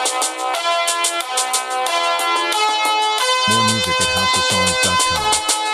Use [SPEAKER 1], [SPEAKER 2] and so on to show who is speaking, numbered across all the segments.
[SPEAKER 1] More music at houseofsongs.com.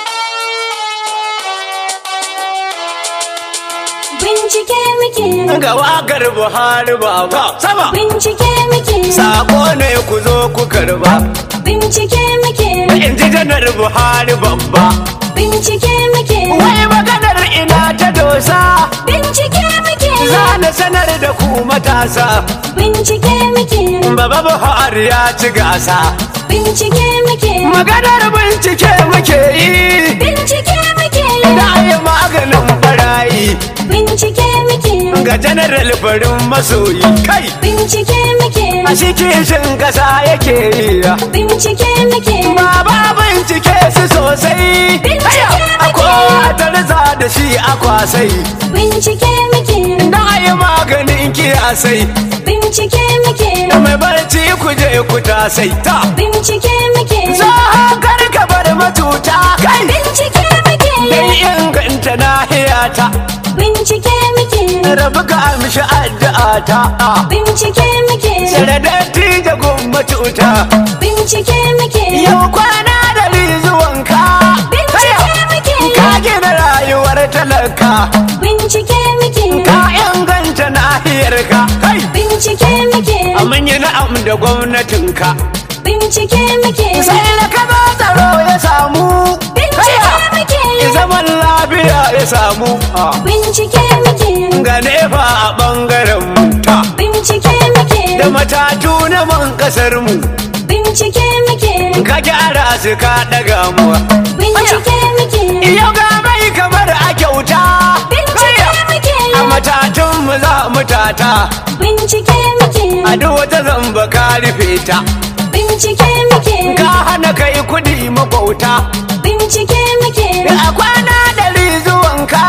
[SPEAKER 2] Bincike muke,
[SPEAKER 3] ga wakar Buhari baba sama
[SPEAKER 2] bincike muke,
[SPEAKER 3] sako ne ku zo ku karba
[SPEAKER 2] bincike muke,
[SPEAKER 3] in ji janar Buhari babba
[SPEAKER 2] bincike muke,
[SPEAKER 3] wai maganar ina ta dosa
[SPEAKER 2] bincike muke,
[SPEAKER 3] za na sanar da ku matasa
[SPEAKER 2] bincike muke,
[SPEAKER 3] baba Buhari ya ci gasa
[SPEAKER 2] bincike muke,
[SPEAKER 3] maganar bincike muke yi
[SPEAKER 2] bincike muke,
[SPEAKER 3] da yi maganin barayi
[SPEAKER 2] bincike muke,
[SPEAKER 3] ga general farin masoyi kai
[SPEAKER 2] bincike muke,
[SPEAKER 3] a cikin kasa yake yi
[SPEAKER 2] bincike muke,
[SPEAKER 3] Baba bincike su sosai
[SPEAKER 2] Bincike muke.
[SPEAKER 3] Akwai tarza da shi akwasai
[SPEAKER 2] bincike muke,
[SPEAKER 3] Na yi maganin kiyasai
[SPEAKER 2] bincike muke,
[SPEAKER 3] Mai barci ku je ku tasai ta
[SPEAKER 2] bincike muke,
[SPEAKER 3] Za kar ka bar matuta kai
[SPEAKER 2] bincike muke,
[SPEAKER 3] Dai inganta nahiyata
[SPEAKER 2] bincike muke,
[SPEAKER 3] Rabu ka amshi addu'a ta
[SPEAKER 2] bincike muke,
[SPEAKER 3] Saradati da gummatuta
[SPEAKER 2] bincike muke,
[SPEAKER 3] Yau kwana da zuwanka
[SPEAKER 2] bincike muke,
[SPEAKER 3] Ka gina rayuwar talaka
[SPEAKER 2] bincike muke,
[SPEAKER 3] ka inganta nahiyarka kai
[SPEAKER 2] bincike muke,
[SPEAKER 3] mun yi na'am da gwamnatinka
[SPEAKER 2] bincike muke,
[SPEAKER 3] sai da ka ba tsaro ya samu
[SPEAKER 2] bincike muke,
[SPEAKER 3] zaman lafiya ya samu
[SPEAKER 2] bincike muke,
[SPEAKER 3] ga nefa a bangaren mu ta
[SPEAKER 2] bincike muke,
[SPEAKER 3] da matatu na man kasar mu
[SPEAKER 2] bincike muke,
[SPEAKER 3] ka gyara su ka daga mu
[SPEAKER 2] bincike muke,
[SPEAKER 3] yau ga mai kamar a kyauta
[SPEAKER 2] bincike muke,
[SPEAKER 3] a matatun mu za mu tata
[SPEAKER 2] bincike muke,
[SPEAKER 3] a duk wata zamba ka rufe ta
[SPEAKER 2] bincike muke,
[SPEAKER 3] ka hana kai kudi mabauta
[SPEAKER 2] bincike muke,
[SPEAKER 3] a kwana ɗari zuwanka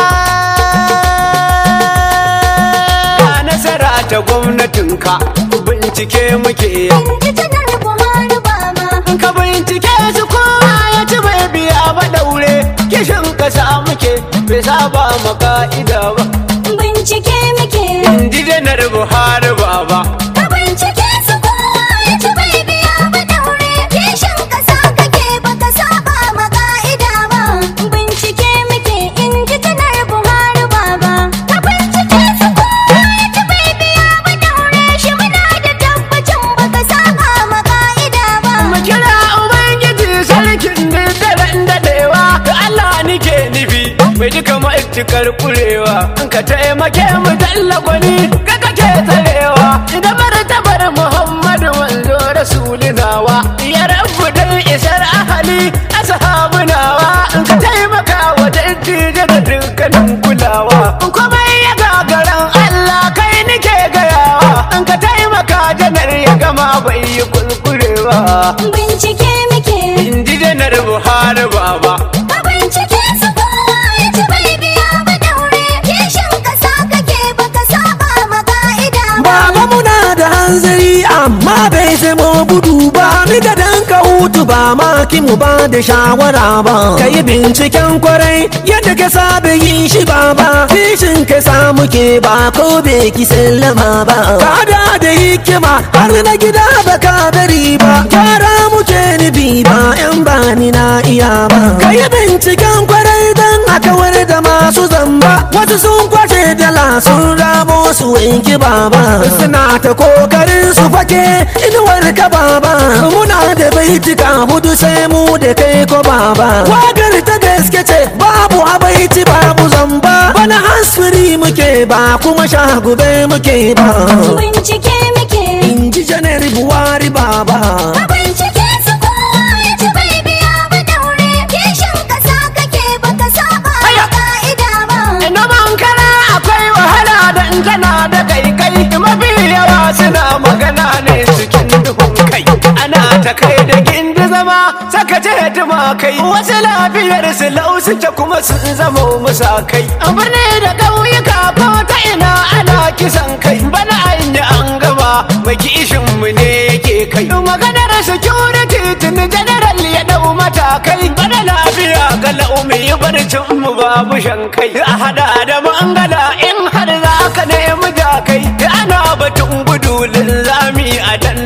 [SPEAKER 3] ka nasara ta gwamnatinka bincike muke
[SPEAKER 2] Inji janar Buhari baba,
[SPEAKER 3] ka bincike su kowa ya ci bai biya ba daure kishin kasa muke bai saba ma ka'ida ba
[SPEAKER 2] bincike muke,
[SPEAKER 3] inji janar buhari baba
[SPEAKER 2] ka bincike su kowa ya ci bai biya ba daure, kishin kasa kake baka saba ma ka'ida ba. Bincike muke inji janar Buhari baba, ka bincike su kowa ya ci bai biya ba daure, shi muna da tabbacin baka saba ma ka'ida ba.
[SPEAKER 3] mu kira ubangiji sarkin daren dadewa da Allah nike nufi mai duka ma'aikar kurewa in ka taimake mu dalla gwani ka kake tsarewa idan martabar muhammadu manzo rasulinawa ya rabu dan isar ahali ashabu nawa in ka taimaka wa dattijo da dukkanin kulawa in kuma ya gagaran Allah kai nike gayawa in ka taimaka janar ya gama bai yi kulkurewa
[SPEAKER 2] Bincike muke,
[SPEAKER 3] in ji janar buhari baba
[SPEAKER 2] ka bincike su kowa ya ci bai biya ba daure, kishin kasa kake baka saba ma ka'ida ba.
[SPEAKER 4] Baba muna da hanzari amma bai zama gudu ba ni da dan ka hutu ba ma ki mu ba da shawara ba ka yi binciken kwarai yadda ka saba yin shi ba ba kishin ka samu ke ba ko bai ki sallama ba ka da da hikima har na gida ba ka bari ba gyara muke nufi ba yan bani na iya ba ka yi binciken kwarai dan a kawar da masu zamba wasu sun kwace dala sun ramo su wanki baba suna ta kokarin su fake inuwar ka baba muna da baitika hudu sai mu da kai ko baba wagar ta gaske ce babu abaiti babu zamba bana hasfiri muke ba kuma shagube muke ba
[SPEAKER 2] Bincike muke,
[SPEAKER 4] in ji janar buwari baba
[SPEAKER 2] ka bincike su kowa ya ci bai biya ba daure, kishin kasa kake baka saba ma ka'ida ba.
[SPEAKER 3] Noman kara akwai wahala da in tana da kaikai mafi yawa suna magana ne cikin duhun kai ana ta kai da gindi zama saka ce tuma kai wasu lafiyar su lau suke kuma sun zama musa kai a birni da ƙauyuka ko ta ina ana kisan kai bana an yi an gaba mai kishin mu ne yake kai maganar security tun general ya dau matakai bana lafiya ga laumi barcin mu babu shankai a hada da mangala in har za ka nemi jakai ana batun gudu linzami a dan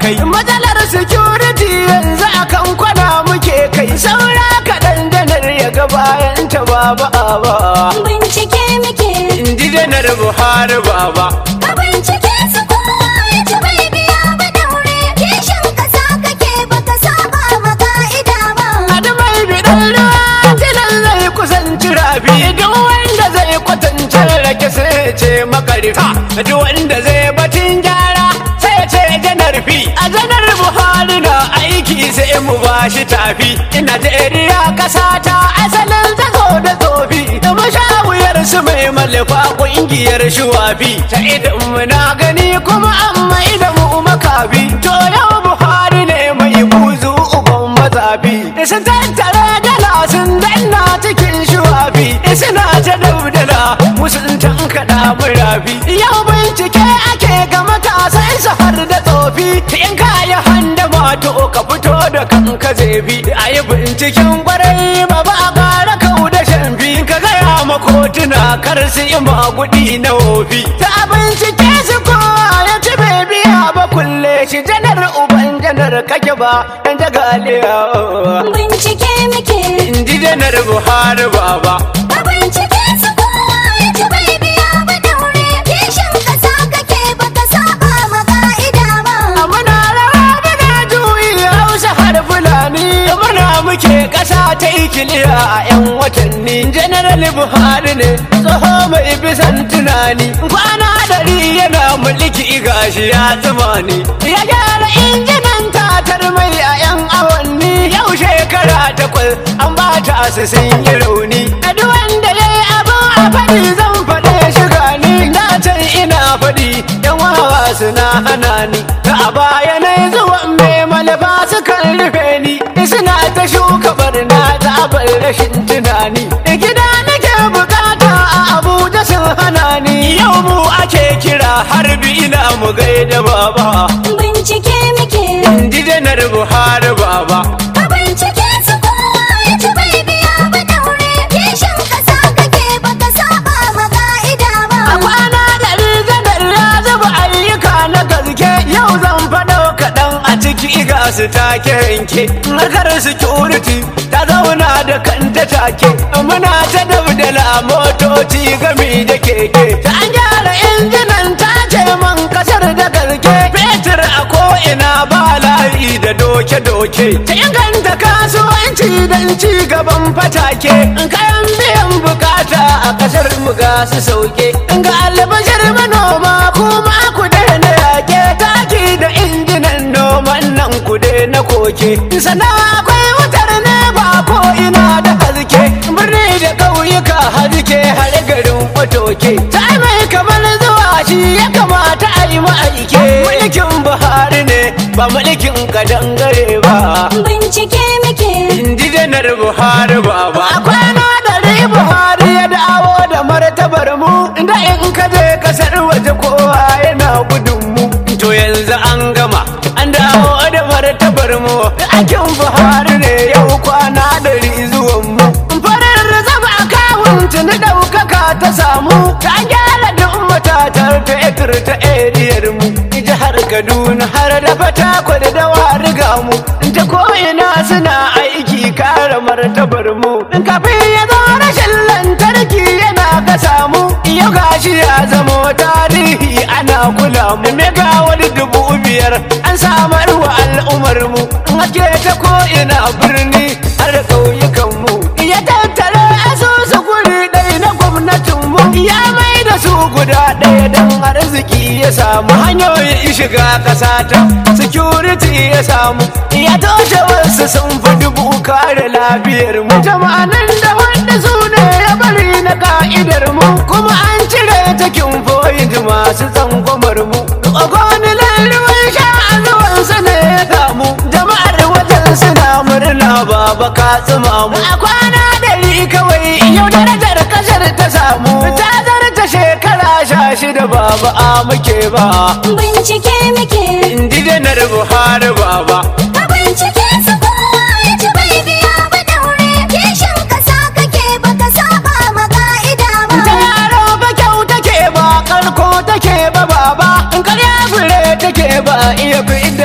[SPEAKER 3] kai matsalar security yanzu akan kwana muke kai saura kaɗan janar ya ga bayan ta baba ba
[SPEAKER 2] bincike muke
[SPEAKER 3] inji janar buhari baba
[SPEAKER 2] ka bincike su kowa ya ci bai biya ba daure kishin kasa kake baka saba ma ka'ida ba
[SPEAKER 3] Adu mai bidan ruwa tilan zai kusanci rafi duk wanda zai kwatance rake sai ya ce makarita duk wanda zai batun gyara sai ya ce janar fi a janar buhari na aiki sai mu bashi tafi najeriya kasa ta asalin tazo da tsofi da mashawuyar su mai malufa kungiyar shuwafi ta idan muna gani kuma an mai da mu makafi to yau buhari ne mai buzu uban mazafi sun tattara dala sun danna cikin shuwafi suna ta daudala musun tankaɗa murafi yau bincike ake ga matasan su har da tsofi in ka yi handa mato ka fito da kanka zebi a yi binciken kwarai ba ba a ƙara kau da shamfi ka gaya ma kotuna kar su yi magudi na wofi ta bincike su kowa ya ci bai biya ba kulle shi janar uban janar kake ba yan jagaliya
[SPEAKER 2] bincike muke
[SPEAKER 3] inji janar buhari baba
[SPEAKER 2] ka bincike su kowa ya ci bai biya ba daure kishin kasa kake baka saba ma ka'ida ba
[SPEAKER 3] muna rawa muna juyi hausa har fulani muna muke kasa ta ikiliya a yan watanni general buhari ne tsoho mai bisan tunani kwana dari yana mulki gashi ya tsimani ya gyara injinan tatar mai a yan awanni yau shekara takwas an bata su sun yi rauni a duk wanda ya yi abin a faɗi zan faɗe shiga ni na can ina faɗi yan wawa suna hana ni ta a baya na zuwan mai malafa sukan rufe ni suna ta shuka barna ta bar rashin tunani gida nake bukata a abuja sun hana ni yau mu ake kira harbi ina mu gaida baba
[SPEAKER 2] bincike muke
[SPEAKER 3] inji janar buhari baba
[SPEAKER 2] ka bincike su kowa ya ci bai biya ba daure kishin kasa kake baka saba ma ka'ida ba
[SPEAKER 3] A kwana dari janar ya zuba ayyuka na gaske yau zan faɗo kaɗan a ciki ga su take yanke. Harkar security ta zauna da kanta take. Muna ta dabdala motoci gami da keke. Ta an gyara injinan ta ce man kasar da gaske. Fetur a ko'ina ba layi da doke-doke. Ta inganta kasuwanci don ci gaban fatake. Kayan biyan bukata a kasar mu ga su sauke. Ga albashir manoma kuma ku daina yake. Taki da injinan noman nan ku na koke. Sannan akwai wutar ne ba ko ina da haske. Birni da ƙauyuka haske har garin watoke. Ta mai kamar zuwa shi ya kamata a yi ma'aike. Mulkin Buhari ne ba mulkin kadangare ba.
[SPEAKER 2] bincike muke
[SPEAKER 3] Inji janar Buhari baba. A kwana dari Buhari ya dawo da martabar mu. Da in ka je kasar waje kowa yana gudun mu. To yanzu an gama, an dawo da martabar mu. Aikin Buhari ne yau kwana dari zuwan mu. Farin zama akawun tuni ɗaukaka ta samu. Ta gyara duk matatar fetur ta eriyar mu. Jihar Kaduna har da fatakwal da wariga mu. Ta ko'ina suna aiki kare martabar mu. Kafin ya zo rashin lantarki yana ka samu. Yau gashi ya zamo tarihi ana kula mu. Mega wani dubu biyar an samar wa al'ummar mu. Ake ta ko'ina birni har ƙauyukan mu. Ya tattara asusu guri ɗaya na gwamnatin mu. Ya mai da su guda ɗaya don arziki ya samu hanyoyin shiga ƙasa ta security ya samu ya toshe wasu sun fi dubu kare lafiyar mu jama'anan da wanda su ne ya bari na ka'idar mu kuma an cire takin point masu tsangwamar mu ogoni lalruwan sha a zuwan sa ne ya samu jama'ar wajen suna murna baba ka tsima mu a kwana dari kawai yau darajar kasar ta samu ta zarta shekara sha shida baba a muke ba
[SPEAKER 2] bincike muke
[SPEAKER 3] inji janar buhari baba
[SPEAKER 2] ka bincike su kowa ya ci bai biya ba daure kishin kasa kake baka saba ma ka'ida
[SPEAKER 3] ta
[SPEAKER 2] ba
[SPEAKER 3] yaro ba kyau take ba karko take ba baba in karya fure take ba iya fi da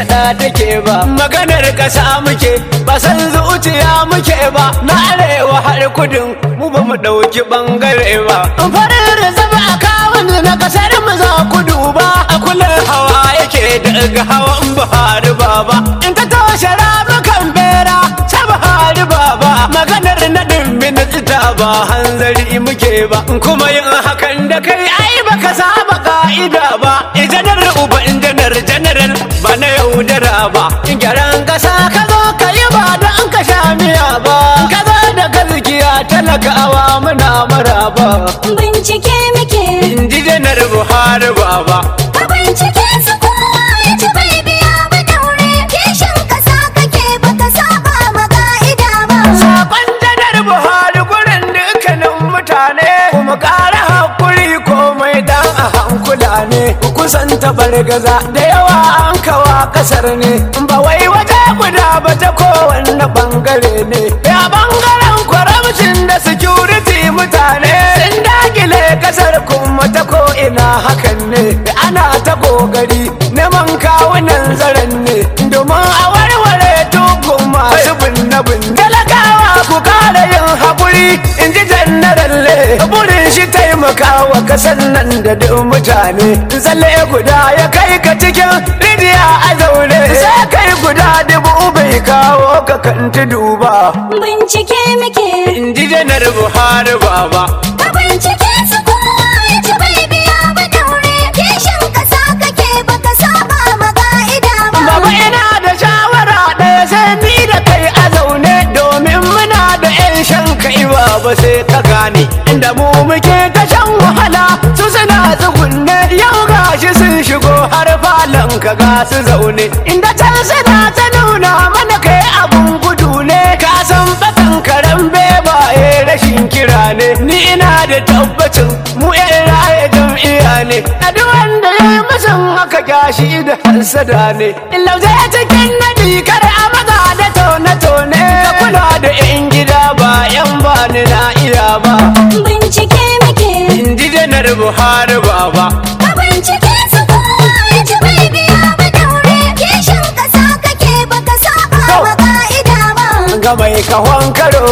[SPEAKER 3] gada take ba maganar kasa muke ba san zuciya muke ba na arewa har kudin mu ba mu dauki bangare ba farin da zama a kawun na kasar mu za ku duba a kullum hawa yake daga hawan buhari baba in ka toshe ramukan bera ta buhari baba maganar naɗin minista ba hanzari muke ba kuma yin hakan da kai ai baka saba ka'ida ba janar uba janar janaral ba na yaudara ba in gyaran kasa ka zo ka yi ba don ka sha miya ba ka zo da gaskiya talakawa muna maraba
[SPEAKER 2] Bincike muke,
[SPEAKER 3] in ji janar buhari baba
[SPEAKER 2] ka bincike su kowa ya ci bai biya ba daure. Kishin kasa kake baka saba ma ka'ida ba.
[SPEAKER 3] Sakon janar Buhari gurin dukkanin mutane kuma ƙara hakuri komai dan a hankula ne kusan gaza da yawa an kawa kasar ne ba wai wata guda ba ta kowanne bangare ne ya bangaren kwaramcin da security mutane sun dakile kasar kuma ta ko ina hakan ne ana ta kokari neman kawunan zaren ne domin a warware tukun masu binne-binne talakawa ku kara yin haƙuri in ji jannaralle burin shi taimaka wa kasan nan da duk mutane tsalle guda ya kai ka cikin rijiya a zaune sai kai guda dubu bai kawo ka kan tudu ba
[SPEAKER 2] Bincike muke,
[SPEAKER 3] in ji janar buhari baba
[SPEAKER 2] ka bincike su kowa ya ci bai biya ba daure. Kishin kasa kake baka saba ma ka'ida ba.
[SPEAKER 3] Baba ina da shawara ɗaya sai ni da kai a zaune domin muna da 'yan shan kai ba sai ka gane inda mu muke ta shan wahala su suna tsugunne yau gashi sun shigo har falon ka ga su zaune inda can suna ta nuna mana kai abun gudu ne ka san batan karen bebaye rashin kira ne ni ina da tabbacin mu 'yan raye jam'iyya ne a duk wanda ya yi musun haka gashi da hansada ne lauje cikin nadi kar a maza da tone-tone ka kula da 'yan gida ba 'yan bani na iya ba
[SPEAKER 2] Bincike muke,
[SPEAKER 3] in ji janar buhari baba
[SPEAKER 2] ka bincike su kowa ya ci bai biya ba daure. Kishin kasa kake baka saba ma ka'ida ba.
[SPEAKER 3] ga mai kahon karo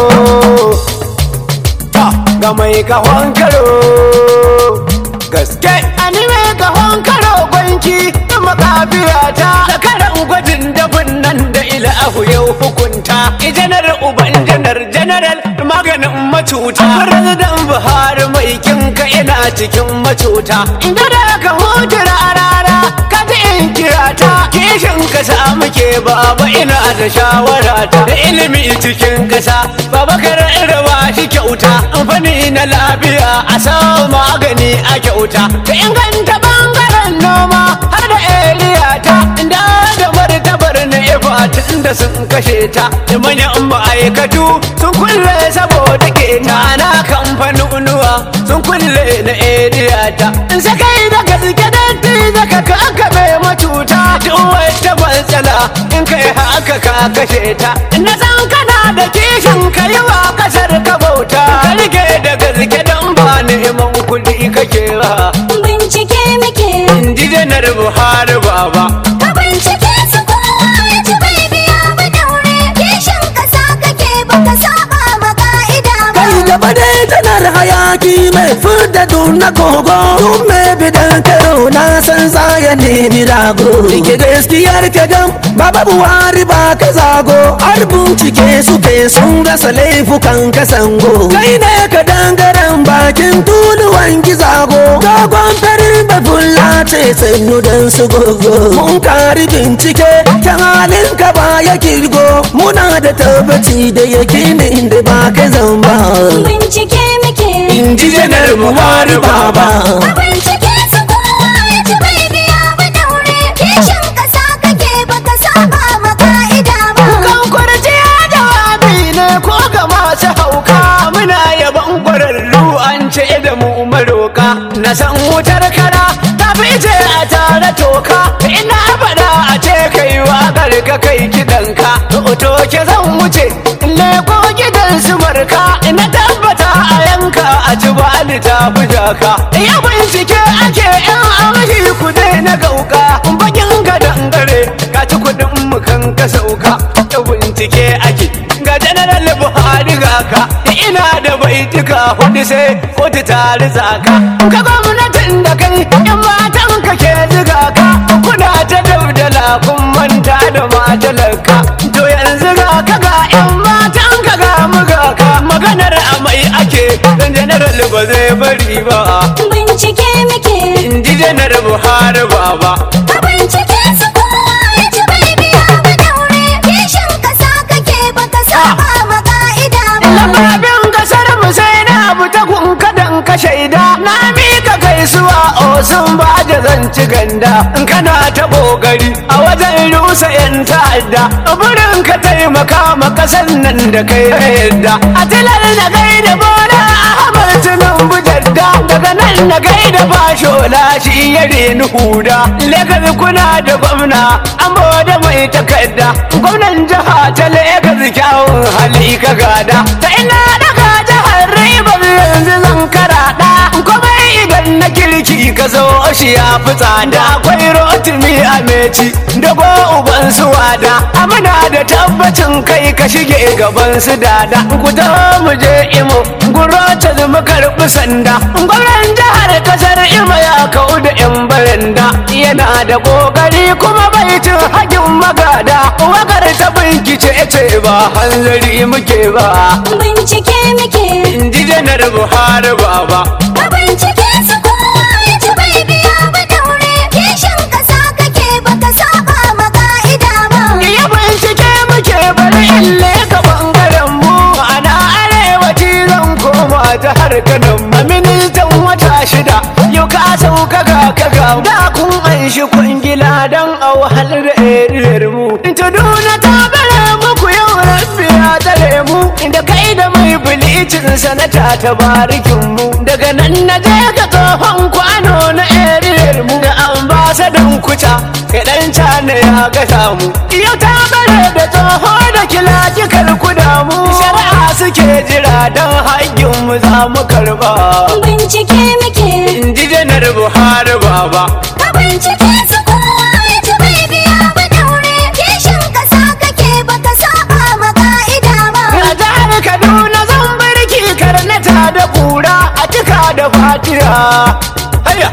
[SPEAKER 3] ta ga mai kahon karo gaske ani mai kahon karo gwanki da makabiya ta zakaran gwajin dafin nan da ila ahu yau hukunta janar uban janar janaral maganin macuta president buhari mai kinka ina cikin macuta inda da ka hutu rarara ka ji in kira ta kishin kasa muke baba ina da shawara ta da ilimi cikin kasa baba kar rawa shi kyauta amfani na lafiya a samu magani a kyauta ka inganta bangaren noma har da area ta inda da martabar na ifa tun da sun kashe ta da manyan ma'aikatu sun kulle saboda keta na kamfanonuwa sun kulle na area ta in sakai da gaske datti zaka ka aka bai matuta duk wata matsala in kai haka ka kashe ta na san kana da kishin ka yi wa kasar ka bauta ka rike da gaske don ba neman kuɗi kake ba
[SPEAKER 2] Bincike muke,
[SPEAKER 3] in ji janar buhari baba
[SPEAKER 2] ka bincike su kowa ya ci bai biya ba daure. Kishin kasa kake baka saba ma ka'ida ba.
[SPEAKER 4] kai gaba dai tanar hayaki mai furda na kogo tun mai bidan karo na san ya nemi rago rike gaskiyar ka gam baba buhari ba ka zago har bincike suke sun rasa laifukan ka sango kai ne ka dangaren bakin tuluwan gizago dogon farin da fulla ce sannu dan su gogo mun kari bincike ta halin ka ba ya kirgo muna da tabbaci da yakinin da ba ka zamba
[SPEAKER 2] Bincike muke,
[SPEAKER 4] in ji janar buhari baba
[SPEAKER 2] ka bincike su kowa ya ci bai biya ba daure. Kishin kasa kake baka saba ma ka'ida ba.
[SPEAKER 3] kan kurciya jawabi ne ko ga masu hauka muna yaban kwararru an ce da mu maroka na san wutar kara ta fice a tare toka ina faɗa a ce kai waƙar ka kai kiɗanka to ke zan wuce leko gidan su marka ina tabbata a yanka a ci bani ta bujaka ya bincike ake yan amshi ku na gauka bakin ka dangare ka ci ku ka ina da baituka hudu sai kotu ta rizaka ka gwamnatin da kai in matan ka ke ziga ka kuna ta daudala kun manta da majalarka to yanzu ga ka ga yan matan ka ga muga ka maganar amai ake dan general ba zai bari ba
[SPEAKER 2] bincike muke
[SPEAKER 3] in ji janar buhari baba
[SPEAKER 2] ka bincike su kowa ya ci bai biya ba daure kishin kasa kake baka saba ma ka'ida ba
[SPEAKER 3] Lamarin kasar mu sai na abu ta kunka dan ka shaida na mika gaisuwa o sun ba da zanci ganda in kana ta kokari a wajen rusa yan ta'adda burin ka taimaka ma kasan nan da kai na yadda a tilar na gaida bola ahmad tinubu jadda daga nan na gaida fashola shi ya reni huda legas kuna da gwamna an da mai takarda gwamnan jiha ta legas kyawun hali ka gada ta ina daga jihar ribar yanzu zan karaɗa kuma idan na kirki ka zo shi ya fi tsada akwai rotimi a meci da go uban su wada amina da tabbacin kai ka shige gaban su dada ku ta mu je imo gurota mu karɓi sanda gwamnan jihar kasar imo ya kau da yan baranda yana da kokari kuma bai cin hagin magada wakar ta binkice ce ba hanzari muke ba
[SPEAKER 2] bincike muke
[SPEAKER 3] in ji janar buhari baba
[SPEAKER 2] ka bincike su kowa ya ci bai biya ba daure kishin kasa kake baka saba ma ka'ida ba
[SPEAKER 3] iya bincike muke bari in leka bangaren mu ana arewaci zan koma ta harkanin ma ministan wata shida yau ka sauka ga kaga da kun anshi kwangila don a wahal da eriyar mu tuduna ta bare muku yau rabbi ya tare mu inda kai da mai bilicin sanata ta barikin mu daga nan na je ka tsohon kwano na eriyar mu da ambasadan kuta kai dan cana ya gata mu yau ta bare da tsoho da kila kikar kuda mu shari'a suke jira don haƙƙin mu za mu karba
[SPEAKER 2] bincike muke
[SPEAKER 3] in ji janar buhari baba
[SPEAKER 2] ka bincike su kowa ya ci bai biya ba daure kishin kasa kake baka saba ma ka'ida ba
[SPEAKER 3] a jihar kaduna zan birki karnata da kura a cika da fatiya haya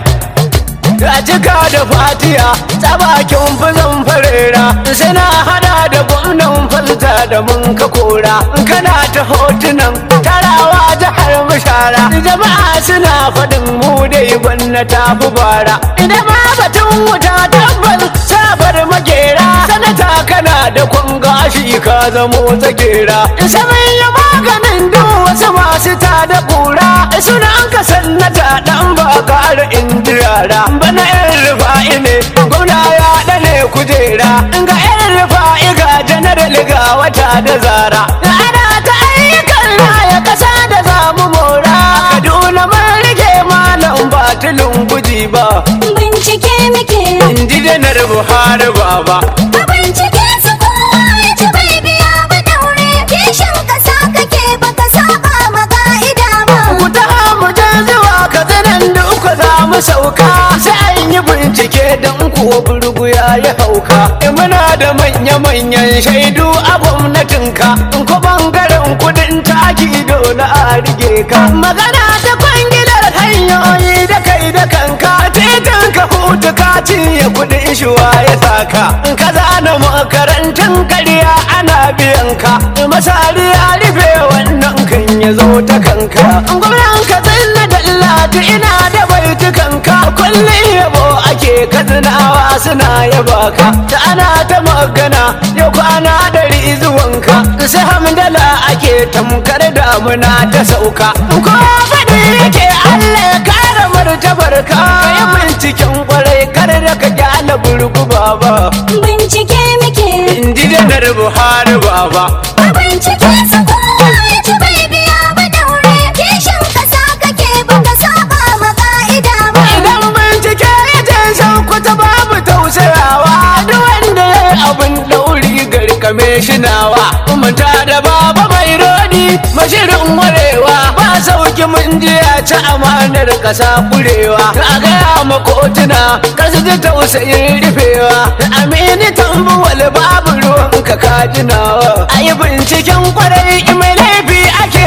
[SPEAKER 3] a cika da fatiya tsabakin fizan farera suna hada da gwamnan falta da mun ka kora kana ta hotunan tarawa jihar bishara jama'a suna faɗin mu dai gwanna ta fi bara idan ma batun wuta tabbas sabar magera sanata kana da kwanga shi ka zamo tsagera saman ya maganin duk wasu masu ta da kura sunan ka sannata dan ba ƙara indirara bana yan rufa'i ne gwamna ya ɗane kujera ga yan rufa'i ga janaral ga wata da zara ana ta ayyukan raya ƙasa da zamu mora kaduna mun rike malam batulun guji ba
[SPEAKER 2] bincike muke
[SPEAKER 3] in ji janar buhari baba
[SPEAKER 2] ka bincike su kowa ya ci bai biya ba daure kishin kasa kake baka saba ma ka'ida ba
[SPEAKER 3] ku ta mu je zuwa ka zanen da uku za mu sauka sai an yi bincike don kuwa burgu ya yi hauka in muna da manya-manyan shaidu a gwamnatinka in ko bangaren kudin taki dole a rige ka magana ta kwangilar hanyoyi da kai da kanka titin ka hutu ka cinye kudin shuwa ya saka in ka zana makarantun karya ana biyan ka masari ya rufe wannan kan ya zo ta kanka gwamnan ka tsanna dallatu ina da baitukanka kullum yabo ake kazinawa suna yaba ka da ana ta magana yau kwana dari zuwanka sai hamdala ake tamkar damuna ta sauka ko faɗi yake Allah ya kara martabar ka yi binciken kwarai kar da ka gyala burgu baba
[SPEAKER 2] bincike muke
[SPEAKER 3] in ji janar buhari baba
[SPEAKER 2] ka bincike su kowa ya ci bai biya ba daure kishin kasa kake baka saba ma ka'ida ba
[SPEAKER 3] idan bincike ya je san kuta babu tausayawa duk wanda ya yi abin dauri garkame shi nawa manta da baba mai rodi mashirin warewa ba sauki mun je a ci amanar kasa kurewa a gaya ma kotuna kasu ji tausayin rufewa amini tambuwal babu ruwan ka kajinawa a yi binciken kwarai mai laifi ake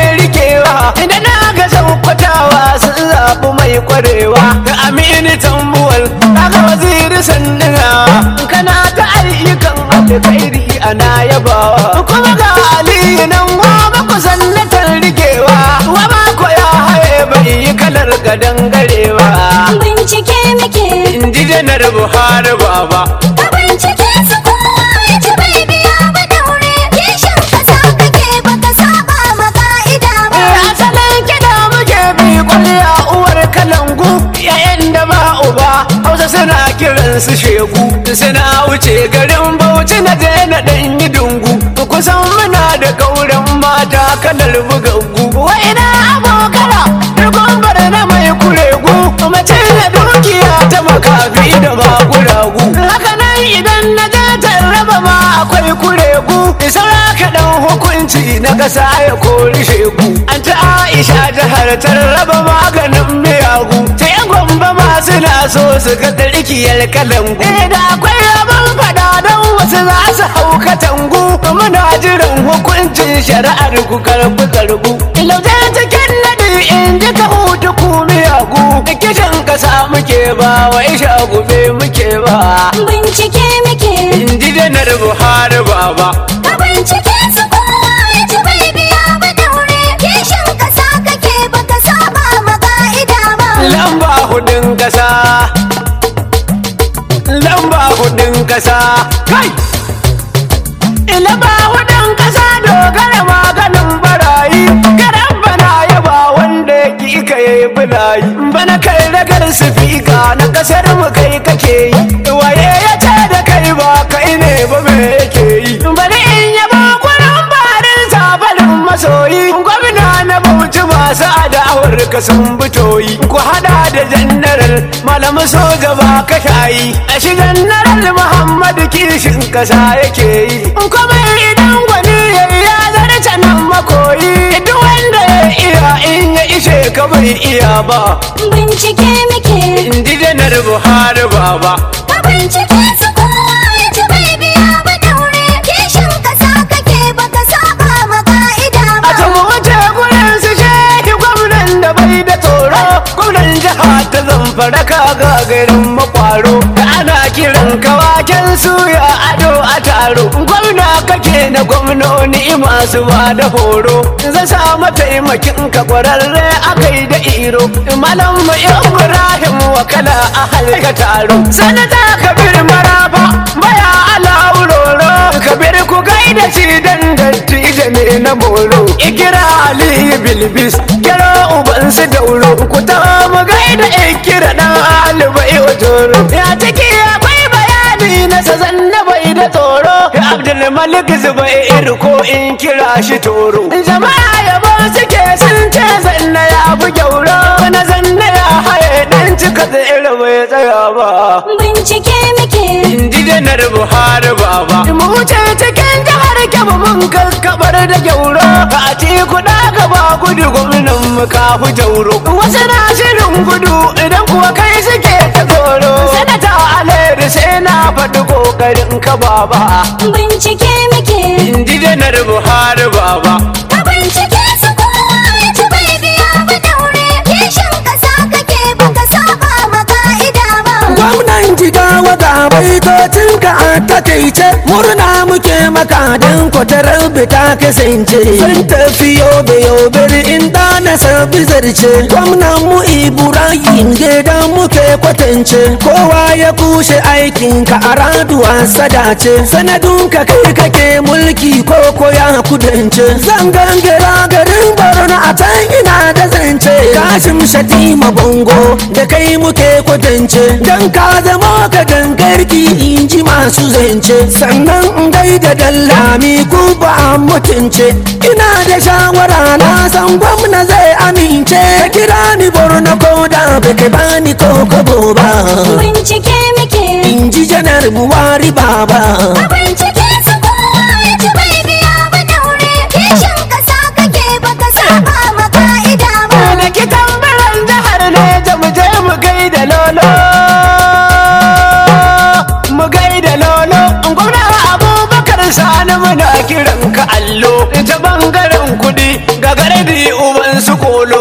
[SPEAKER 3] sakwatawa sun zaɓi mai kwarewa da amini tambuwal daga waziri sandina kana ta ayyukan alkhairi ana yabawa kuma ga aliyu nan wa ba ku sannatar rikewa wa ba ko ya haye bai yi kalar gadan garewa
[SPEAKER 2] bincike muke
[SPEAKER 3] in ji janar buhari baba
[SPEAKER 2] ka bincike su kowa ya ci bai biya ba daure kishin kasa kake baka saba ma ka'ida ba
[SPEAKER 3] asalin kiɗa muke bi kwalliya uwar kalangu yayan da ba uba hausa suna kiran su shegu suna wuce garin bauchi na je na ɗan yi dungu kusan muna da kauran mata kalar bugaggu wa'ina abokara dogon bar na mai kuregu mace da dukiya ta makafi da maguragu haka nan idan na je tarraba ma akwai kuregu saura kaɗan hukunci na ƙasa ya kori shegu an ta aisha jihar tarraba maganin miyagu ta yan gwamba ma suna so su ga tsarkiyar kalangu eh da akwai rabon fada don wasu za su hau katangu muna jiran hukuncin shari'ar ku karbu karbu ilauta cikin nadi in ji ka hutu ku miyagu kishin kasa muke ba wa isha gube muke ba
[SPEAKER 2] bincike muke
[SPEAKER 3] in ji janar buhari baba
[SPEAKER 2] ka bincike su kowa ya ci bai biya ba daure kishin kasa kake baka saba ma ka'ida ba
[SPEAKER 3] lamba hudun kasa lamba hudun kasa kai lamba hudun kasa dogara maganin barayi garan bana yaba wanda ya ki ka yi bulayi bana kai ragar sifika na kasar mu kai kake yi waye ya ce da kai ba kai ne ba me yake yi bari in yaba gurin barin sabalin masoyi gwamna na bauchi masu adawar ka sun bitoyi ku hada da jannaral malamu soja ba ka shayi a shi jannaral muhammadu kishin kasa yake yi kuma idan gwani ya yi ya zarce nan makoyi duk wanda ya iya in ya ishe ka bai iya ba
[SPEAKER 2] bincike muke
[SPEAKER 3] in ji janar buhari baba
[SPEAKER 2] ka bincike su kowa ya ci bai biya ba daure kishin kasa kake baka saba ma ka'ida
[SPEAKER 3] a
[SPEAKER 2] ba
[SPEAKER 3] can wuce gurin su shehi gwamnan da bai da tsoro gwamnan jiha ta zamfara ka ga garin makwaro da ana kiran kawaken suya ado a taro gwamna kake na gwamnoni masu ba da horo zan sa mataimakin ka kwararre akai da iro malam mu ibrahim wakala a halka taro sanata kabir maraba baya alawuroro kabir ku gaida shi dan dattijo ne na moro ikira ali bilbis kira uban su dauro ku ta mu gaida ikira dan alibai ojoro ya take akwai bayani na sazan na bai da tsoro abdul malik zubair ko in kira shi toro jama'a yabo suke sun ce zanna ya bu gyauro na zanna ya haye dan cika tsere bai tsaya ba
[SPEAKER 2] bincike muke
[SPEAKER 3] Indi janar Buhari baba. Mu wuce cikin jihar Kebbi mun kakkabar da gyauro. A ce kuɗa gaba gudu gwamnan mu kafu jauro. Wasu na shirin gudu idan kuwa kai suke ta tsoro. Sanata Alheri sai na faɗi ƙoƙarin ka baba.
[SPEAKER 2] bincike muke
[SPEAKER 3] Indi janar Buhari baba.
[SPEAKER 2] ka bincike su kowa ya ci bai biya ba daure kishin kasa kake baka saba ma ka'ida ba
[SPEAKER 4] gwamnan jigawa ga baitocin ka a takaice murna muke maka don kwatarar ta kasance sun tafi yobe yobe in da na sabi zarce gwamnan mu ibrahim gidan muke kwatance kowa ya kushe aikin ka a raduwa sadace sanadun ka kai kake mulki ko ko ya kudance zan gangara garin borno a can ina da zance kasim shatima bongo da kai muke kwatance dan ka zama ka gangarki in ji masu zance sannan in gaida dallami ku ba mutunce ina da shawara na san gwamna zai amince ka kira ni borno ko da baka bani ko kobo ba
[SPEAKER 2] bincike muke
[SPEAKER 4] in ji janar buwari baba
[SPEAKER 2] ka bincike su kowa ya ci bai biya ba daure kishin kasa kake baka saba ma ka'ida ba
[SPEAKER 3] Da kitan biran jihar ne ta mu je mu gaida lolo. Mu gaida lolo. Gwamna Abubakar Sani muna kiran ka allo. Ta bangaren kudi ga gardi uban su kolo. Ga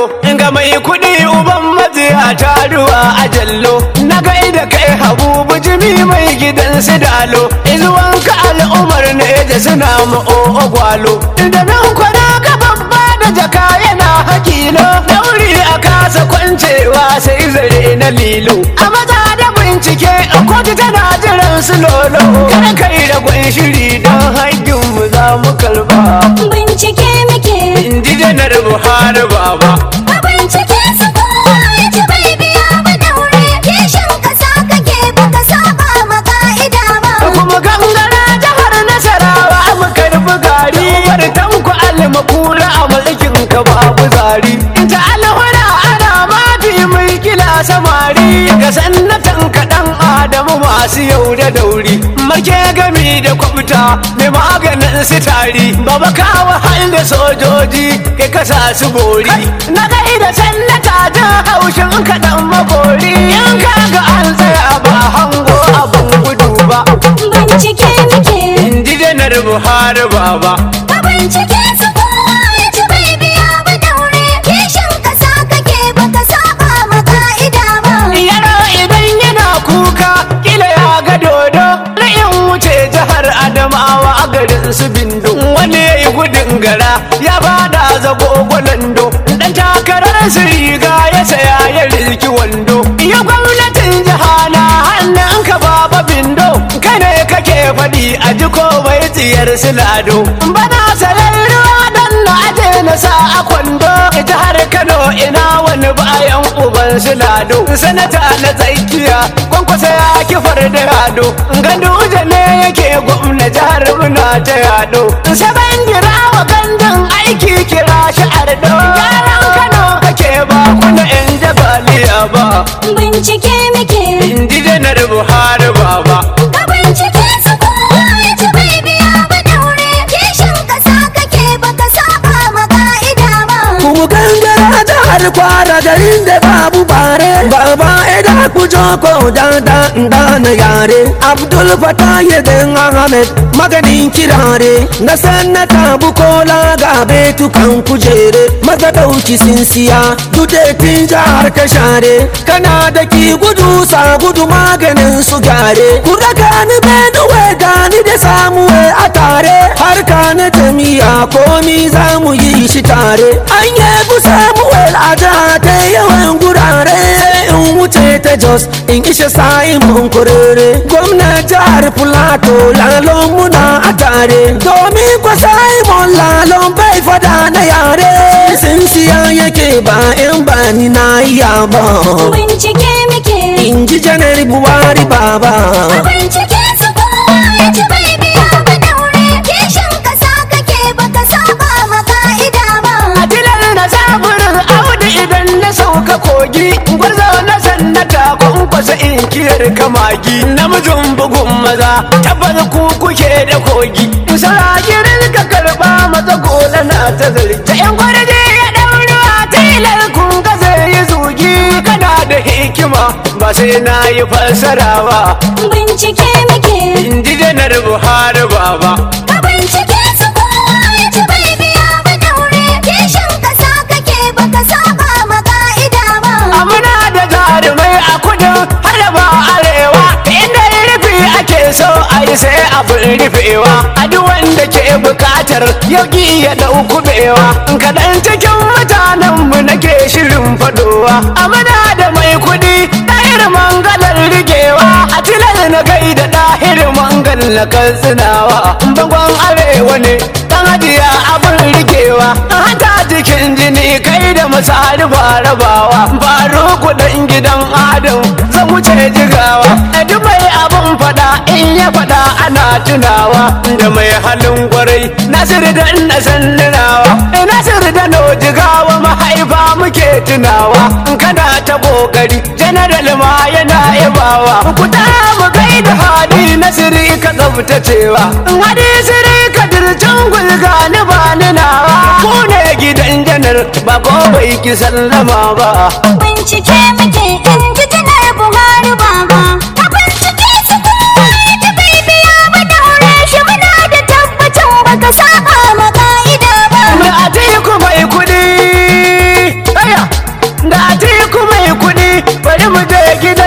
[SPEAKER 3] da mai kuɗi uban maziya ta ruwa a jallo na gaida kai habu bujimi mai gidan su dalo izuwan ka al'umar ne da suna ma'o gwalo da nan kwana ka babba da jaka yana hakilo dauri a kasa kwancewa sai zare na lilo a maza da bincike a kotu tana jiran su lolo kada kai da gwan shiri don haƙƙin mu za mu karba
[SPEAKER 2] Bincike muke,
[SPEAKER 3] inji janar buhari baba
[SPEAKER 2] a bincike su kowa ya ci bai biya ba daure. Kishin kasa kake baka saba ma ka'ida ba.
[SPEAKER 3] kuma gangara jihar nasarawa mu karbi gari bar tanku almakura a mulkin ka babu zari ta alhura ana mafi mai kila samari ga sannatan kaɗan adamu masu yau da dauri marke gami da kwabta mai maganin su tari baba kawo hal da sojoji kai kasa su bori na gaida sannata jin haushin kaɗan magori in ka ga an tsaya ba hango abin gudu ba
[SPEAKER 2] Bincike muke,
[SPEAKER 3] inji janar buhari baba
[SPEAKER 2] a bincike su kowa ya ci bai biya ba daure. Kishin kasa kake baka saba ma ka'ida ba.
[SPEAKER 3] yaro idan yana kuka kila ya ga dodo ra'in wuce jihar adamawa a garin su bindo wani ya yi gudun gara ya bada zago gwalando dan takarar su riga ya saya ya rizki wando ya gwamnatin jiha na hannun ka baba bindo kai ne kake faɗi a ji komai tsiyar su lado bana salar ruwa dan na aje na sa a kwando jihar kano ina wani bayan uban su lado sanata na tsakiya kwankwasa ya kifar da yado ganduje ne yake gwamna jihar muna ta yado saban gira wa gandun aiki kira shi ardo gyaran kano kake ba kuna yan jabaliya ba
[SPEAKER 2] Bincike muke,
[SPEAKER 3] indi janar buhari baba
[SPEAKER 2] a bincike su kowa ya ci bai biya ba daure. Kishin kasa kake baka saba ma ka'ida ba.
[SPEAKER 4] Ku gangara jihar kwara garin da babu bare Baba eda ku joko da da da na yare Abdul Fatah yedin Ahmed maganin kirare Na sannata bukola ga betukan kujere Maza dauki sinsiya dudetin jihar ka share Kana da ki gudu sa gudu maganin su gare Ku raka ni Benue gani da samuwe a tare Harka na jami'a komi za mu yi shi tare An yabu samuwel a jiha ta yawan gurare Sai in wuce ta Jos in ishe Simon Kurere Gwamnan jihar Filato lalon muna a tare Domin kwa Simon lalon bai fada na yare Sinsiya yake ba in ba ni na iya ba
[SPEAKER 2] Bincike muke,
[SPEAKER 4] In ji janar Buhari baba
[SPEAKER 2] a bincike su kowa ya ci bai biya ba daure. Kishin kasa kake baka saba ma ka'ida ba.
[SPEAKER 3] Adilar na zaburin audu idan na sauka kogi Gwarzo na sannata kwankwasa inkiyar kamagi Namijin bugun maza tabbas ku kuke da kogi Sarakirin ka karba maza gola na ta zargi Ta yan gwarje ya ɗauruwa tilar kun ka zai yi zugi Kana da hikima ba sai na yi fassara ba
[SPEAKER 2] Bincike muke,
[SPEAKER 3] Inji janar Buhari baba
[SPEAKER 2] a bincike su kowa ya ci bai biya ba daure. Kishin kasa kake baka saba ma ka'ida ba.
[SPEAKER 3] Amuna da jarumai a kudu har da ba arewa inda rufi ake so a yi sai abin rufewa a duk wanda ke bukatar yauki ya dau kubewa kaɗan cikin mutanen mu nake shirin fadowa amuna da mai kudi ɗahir mangalar rigewa a tilal na gaida ɗahir mangal na katsinawa bangon arewa ne dan hajiya abin rikewa hata cikin jini kai da misali ba rabawa baro kudin gidan adam zan wuce jigawa duk mai abin fada in ya fada ana tunawa da mai halin kwarai nasir da na sanninawa nasir da no jigawa mahaifa muke tunawa kana ta kokari general ma yana yabawa ku ta mu kai da hali nasiri ka tsaftacewa hadi siri ka dircin gulga ni ba ni nawa ku ne gidan janar ba ko bai ki sallama ba
[SPEAKER 2] Bincike muke in ji janar Buhari baba. A bincike su kowa ya ci bai biya ba daure shi muna da tabbacin baka saba ma ka'ida ba.
[SPEAKER 3] mai atiku mai kudi aya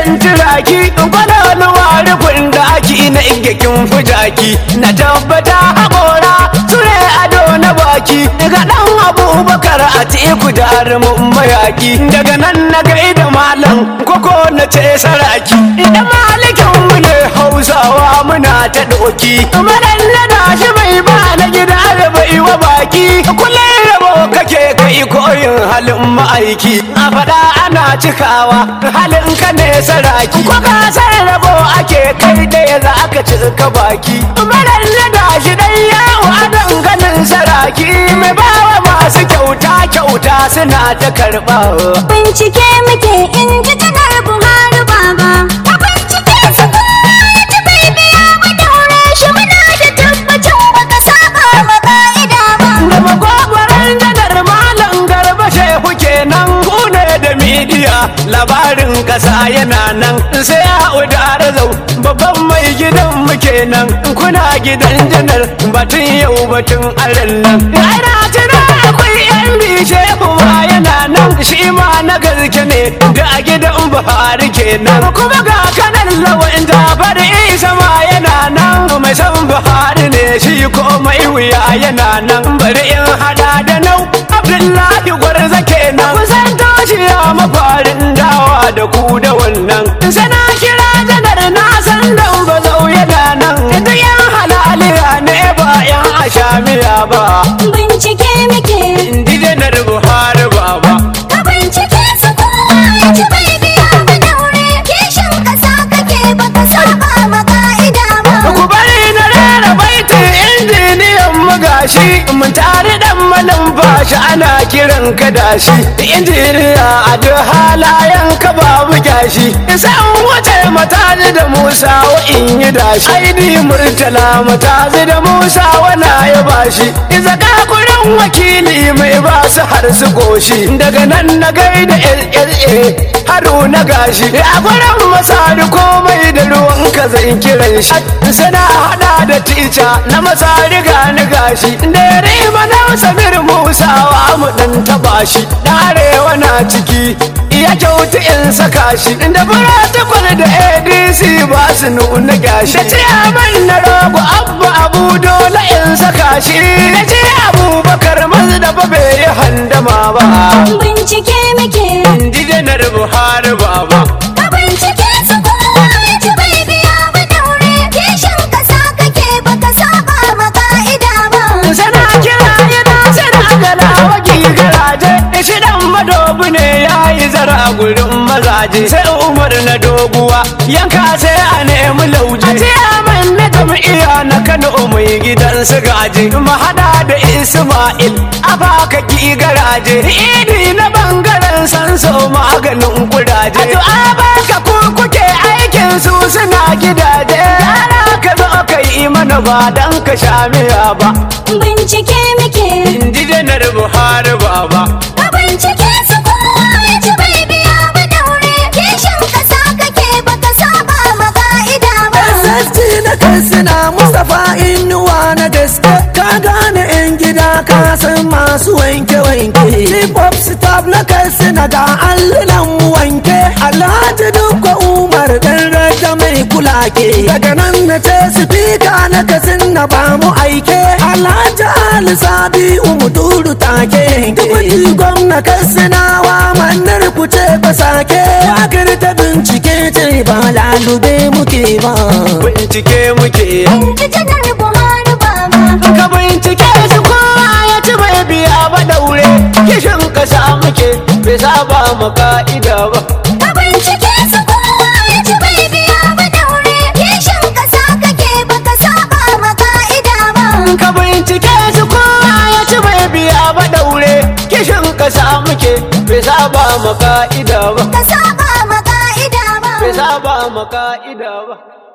[SPEAKER 3] zan turaki kwaloluwa rufin daki na igakin fujaki na tabbata haƙora ture ado na baki daga ɗan abubakar a teku jarumin mayaki daga nan na gaida malam koko na ce saraki idan malikin mu ne hausawa muna ta doki madan na shi mai ba na gida da bai wa baki kullum rabo kake kai koyin halin ma'aiki a faɗa ana cikawa halin ka ne saraki ko ka san rabo ake kai ɗaya za ka cika baki madan na shi dan yawo a danganin saraki mai bawa masu kyauta kyauta suna ta karɓa
[SPEAKER 2] Bincike muke in ji kanar Buhari baba. A bincike su kowa ya ci bai biya ba daure shi muna da tabbacin baka saba ma ka'ida ba.
[SPEAKER 3] da magwagwaran janar malam garba shehu kenan ku ne da midiya labarin kasa yana nan sai a udara zau babban mai gidan mu kenan kuna gidan janar batun yau batun aren nan ana tuna akwai yan bishe ma yana nan shi ma na gaske ne da a gidan buhari kenan kuma ga kanan lawan jafar isa ma yana nan mai san buhari ne shi komai wuya yana nan bari in hada da nau abdullahi gwarza kenan kusan tashi ya mafarin dawa da ku da wannan sana kira janar na san dan bazau yana nan duk yan halaliya ne ba yan ashamiya ba
[SPEAKER 2] Bincike muke,
[SPEAKER 3] indi janar buhari baba
[SPEAKER 2] ka bincike su kowa ya ci bai biya ba daure. Kishin kasa kake baka saba ma ka'ida ba.
[SPEAKER 3] ku bari na rera baitin injiniyan mu gashi mun tare dan malumfashi ana kiran ka dashi injiniya a duk halayen ka babu gashi san wace mataji da musa wa in yi dashi aidi murtala mataji da musa wana ya bashi zaka kurin wakili mai ba su har su goshi daga nan na gaida lla haruna gashi a gurin masari komai da ruwan ka zan kiran shi sana hada da tica na masari gani gashi da ya rima na samir musawa mu dan taba shi da arewa na ciki iya kyautu in saka shi da protocol da adc ba su nuna gashi da ciyaman na rogo abba abu dole in saka shi da ce abubakar mazu da ba bai yi handama ba
[SPEAKER 2] Bincike muke,
[SPEAKER 3] indi janar buhari baba
[SPEAKER 2] ka bincike su kowa ya ci bai biya ba daure. Kishin kasa kake baka saba ma ka'ida ba.
[SPEAKER 3] sana kira yana sana gala waki garaje shi dan madobu ne ya yi zara gurin mazaje sai umar na doguwa yanka sai a nemi lauje a ciyaman na jam'iyya na kano mai gidan su gaje mahada da isma'il a baka ki garaje idi na bangaren sanso maganin kuraje a baka ku kuke aikin su suna gidaje yara ka zo ka yi mana ba dan ka sha miya ba
[SPEAKER 2] Bincike muke,
[SPEAKER 3] indi janar buhari baba
[SPEAKER 2] ka bincike su kowa ya ci bai biya ba daure. Kishin kasa kake baka saba ma ka'ida ba.
[SPEAKER 4] Sasti na kansina Mustapha Inuwa na gaske Ka gane yan gida ka san masu wanke-wanke Chief of staff na kansina ga allunan mu wanke Alhaji Dukwa Umar dan rada mai kulake Daga nan na ce sifika na kasin na ba mu aike Alhaji Ali Sabi Umuduru take Dubuti gwamna kansinawa manar ku ce ba sake Wakar ta bincike ce ba lalube muke ba
[SPEAKER 3] bincike muke
[SPEAKER 2] Ji janar Buhari baba.
[SPEAKER 3] ka bincike shi kowa ya ci bai biya ba daure kishin kasa muke bai saba ma ka'ida ba
[SPEAKER 2] Ka bincike su kowa ya ci bai biya ba daure. Kishin kasa kake baka saba ma ka'ida ba.
[SPEAKER 3] ka bincike shi kowa ya ci bai biya ba daure kishin kasa muke bai saba ma ka'ida ba
[SPEAKER 2] Ka saba ma ka'ida ba.
[SPEAKER 3] bai saba ma ka'ida ba